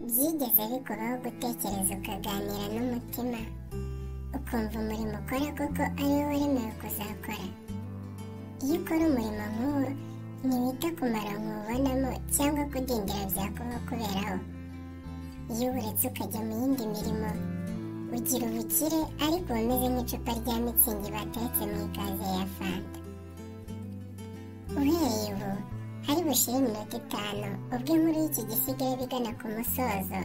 byigeze bikuraho gutekereza ukaganira n'umutima ukumva umurimo ukora koko ari wo wemewe kuzakora iyo ukora umurimo nk'uwo ntiwita ku maronko ubonamo cyangwa kudindira byakuba kuberaho iyo uburetse ukajya mu yindi mirimo ugira ubukire ariko uba umeze nk'icupa rya mitsingi bateretse mu ikaze ya fanta uhereye ubu hari bushire iminota itanu ubwo inkuru y'iki gisigaye bigana ku musozo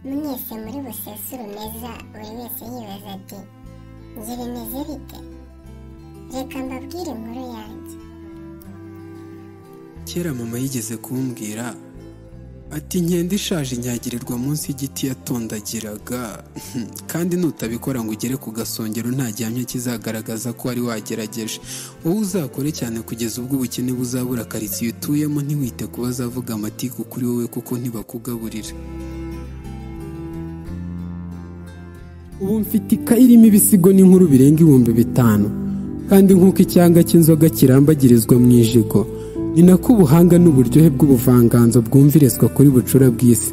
mwese muri busesure meza buri wese yibaza ati njye bimeze bite reka mbabwire inkuru yanjye kera mama yigeze kumbwira ati nkende ishaje inyagirirwa munsi y'igiti yatondagiraga kandi nutabikora ngo ugere ku gasongero nta gihamya kizagaragaza ko wari wagerageje wowe uzakore cyane kugeza ubwo ubukene buzabura karitsiye utuyemo ntiwite ku bazavuga amatiku kuri wowe kuko ntibakugaburira ubu mfite ikayi irimo ibisigo n'inkuru birenga ibihumbi bitanu kandi nk'uko icyanga cy'inzoga kirambagirizwa mu ijigo ni nako ubuhanga n'uburyohe bw'ubuvanganzo bwumvirizwa kuri bucura bw'isi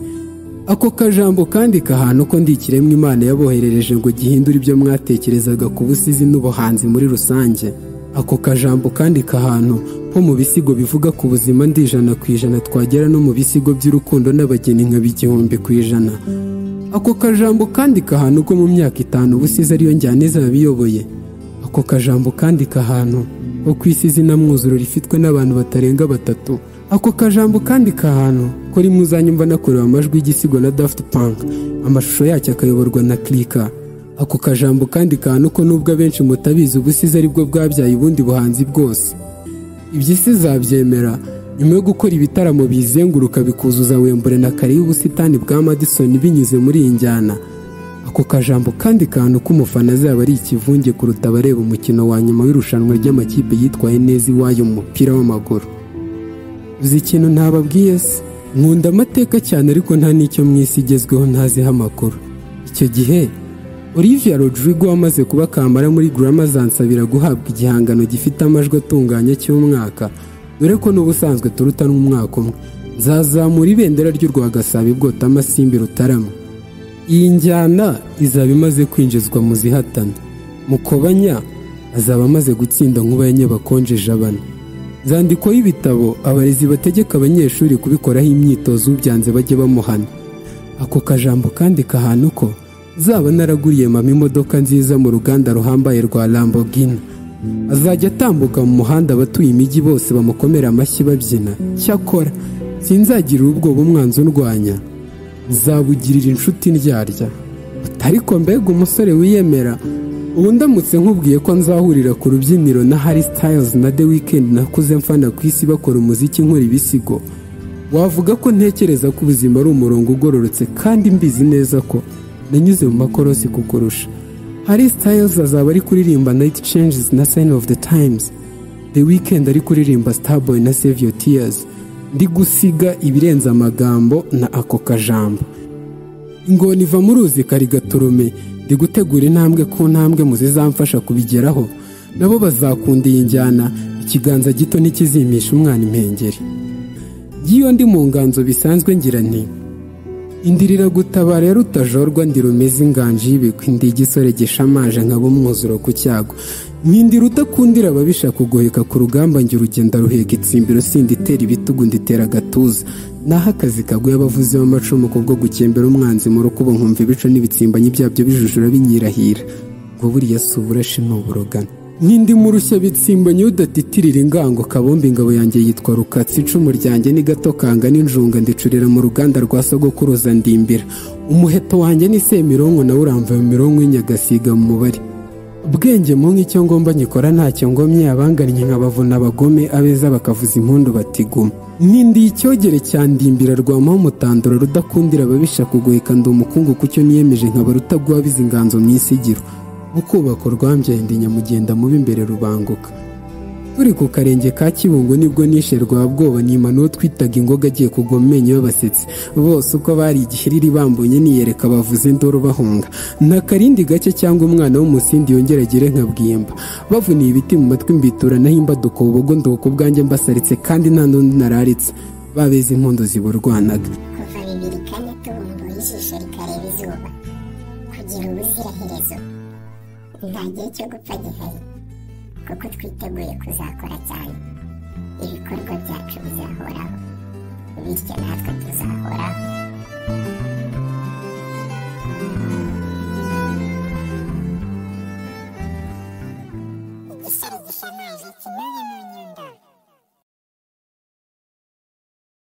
ako kajambo kandika ahantu ko ndi ikiremwa imana yaboherereje ngo gihindure ibyo mwatekerezaga ku busizi n'ubuhanzi muri rusange ako kajambo kandika ahantu ho mu bisigo bivuga ku buzima ndi ijana ku ijana twagera no mu bisigo by'urukundo n'abageni nka b'igihumbi ku ijana ako kajambo kandika ahantu ko mu myaka itanu ubusizi ariyo njyana izaba iyoboye ako kajambo kandika ahantu ho ku isi izina mwuzuro rifitwe n'abantu batarenga batatu ako kajambo kandika ahantu ko rimwe uzanyumva nakorewe amajwi y'igisigo na daft punk amashusho yacyo akayoborwa na kirika ako kajambo kandika ahantu ko nubwo abenshi mutabizi ubusizi aribwo bwabyaye ubundi buhanzi bwose ibyo isi zabyemera nyuma yo gukora ibitaramo biyizenguruka bikuzuza wembure na kare y'ubusitani bwa madison binyuze muri iyi njyana ako kajambo kandi kantu k'umufana azaba ari ikivunge kuruta abareba umukino wa nyuma w'irushanwa ry'amakipe yitwaye neza iwayo mu mupira w'amaguru uzi ikintu ntababwiye se nkunda amateka cyane ariko nta n'icyo mu isi igezweho ntaziho amakuru icyo gihe Olivia Rodrigo wamaze kuba kamara muri Grammy azansabira guhabwa igihangano gifite amajwi atunganye cy'umwaka dore ko n'ubusanzwe turuta n'umwaka umwe nzazamura ibendera ry'u Rwagasabo ibwota amasimbi rutarama iyi njyana izaba imaze kwinjizwa mu zihatana mukobanya azaba amaze gutsinda nkuba ya nyabakonjeje abana zandikwaho ibitabo abarezi bategeka abanyeshuri kubikoraho imyitozo ubyanze bajye bamuhana ako kajambo kandi ahantu ko zaba naraguriye mama imodoka nziza mu ruganda ruhambaye rwa Lamborghini azajya atambuka mu muhanda abatuye imijyi bose bamukomera amashyi babyina cyakora sinzagirira ubwoba umwanzi undwanya nzabugirira inshuti ndyarya ariko mbega umusore wiyemera ubu ndamutse nkubwiye ko nzahurira ku rubyiniro na hari sitayizi na de wikendi nakuze mfana ku isi bakora umuziki nkora ibisigo wavuga ko ntekereza ko ubuzima ari umurongo ugororotse kandi mbizi neza ko nanyuze mu makorosi kukurusha hari sitayizi azaba ari kuririmba nayiti cenjizi na sayini ofu de tayimuzi de wikendi ari kuririmba sitaboyi na sevi yo tiyazi ndi gusiga ibirenze amagambo na ako kajambo ingona iva mu ruzi karigaturume ndi gutegura intambwe ku ntambwe mu zizamfasha kubigeraho nabo bazakunda iyi njyana ikiganza gito ntikizimisha umwana impengeri y'iyo ndi mu nganzo bisanzwe ngira nti indirira gutabara ya rutajorwa ndi rumeze inganji y'ibigwi ndi igisore gishamaje nka bumwuzuro ku cyago nkindira udakundira ababisha kugoheka ku rugamba ngira urugenda ruheka itsimbiro sindi itera ibitugu nditera agatuza naho akazi kaguye abavuzi b'amacumu kubwo gukembera umwanzi mu rukubo nkumva ibico n'ibitsimbanyi byabyo bijujura binyirahira ngo buriya si uburashi ni uburogana nkindi murushya bitsimbanyi udatitirira ingango kabumbi ingabo yanjye yitwa rukatsi icumu ryanjye ni gato kanga n'injunga ndicurira mu ruganda rwa sogokuruza ndimbira umuheto wanjye ni semironko nawe uramvuye mu mironko y'inyagasiga mu mubare ubwenge mu nk'icyo ngomba nyikora ntacyo ngomye abangannye nkabavuna abagome abeza bakavuza impundu batiguma nkindi icyogere cya ndimbira rwamaho umutanduro rudakundira ababisha kugoheka ndi umukungu kucyo niyemeje nkaba rutagwabiza inganzo mu isigiro mu kubaka urwambye nyamugenda mubi imbere rubanguka turi ku karenge ka kibungo nibwo nishe rwa bwoba nima n'uwo twitaga ingoga agiye kugwa mu menyo y'abasetsi bose uko bari igihiriri bambonye niyereka bavuze induru bahunga nta karindi gake cyangwa umwana w'umusindi yongera agire nka bwimba bavuniye ibiti mu matwi mbitura naho imbaduko ubugo nduko ubwanjye mbasaritse kandi nta n'undi nararitse babeze impundu ziburwanaga kuva bibiri kane tubumbuye ijisho rikareba izuba kugira ubuziraherezo nta gihe cyo gupfa gihari kuko twiteguye kuzakora cyane ibikorwa byacu bizahoraho bityo natwe tuzahoraho